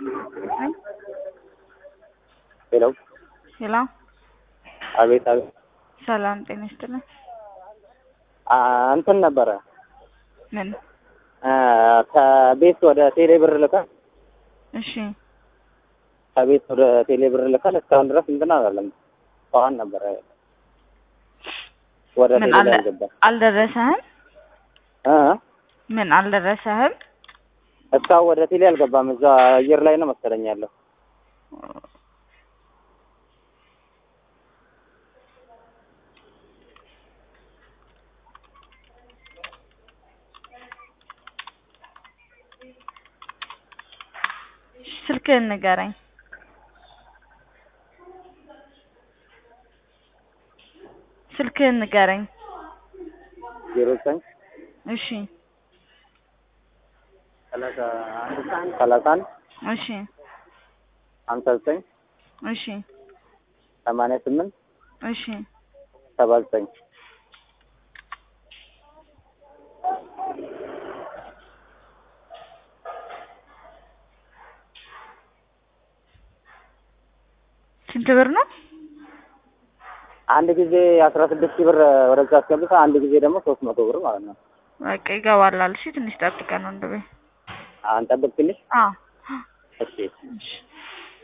ሄሎ ሄሎ አቤት አቤት ሰላም ጤና ይስጥልን። አ እንትን ነበረ ምን? አ ከቤት ወደ ቴሌ ብር ልከን እሺ ከቤት ወደ ቴሌ ብር ልከን እስካሁን ድረስ እንትን አላለም። ጠዋን ነበረ ወደ ምን ቴሌ አለ ላይ ገባ አልደረሰህም? እ ምን አልደረሰህም? እስካሁን ወደ ቴሌ አልገባም። እዛ አየር ላይ ነው መሰለኝ ያለው። ስልክህን ንገረኝ። ስልክህን ንገረኝ። ዜሮ ዘጠኝ እሺ ሰላሳ አንድ ሰላሳ አንድ እሺ ሀምሳ ዘጠኝ እሺ ሰማንያ ስምንት እሺ ሰባ ዘጠኝ ስንት ብር ነው? አንድ ጊዜ አስራ ስድስት ሺህ ብር ወደዛ አስገብተህ አንድ ጊዜ ደግሞ ሶስት መቶ ብር ማለት ነው። በቃ ይገባላል። እሺ ትንሽ ጠብቀን ወንድሜ። አንጠብቅ ትንሽ አዎ እሺ እሺ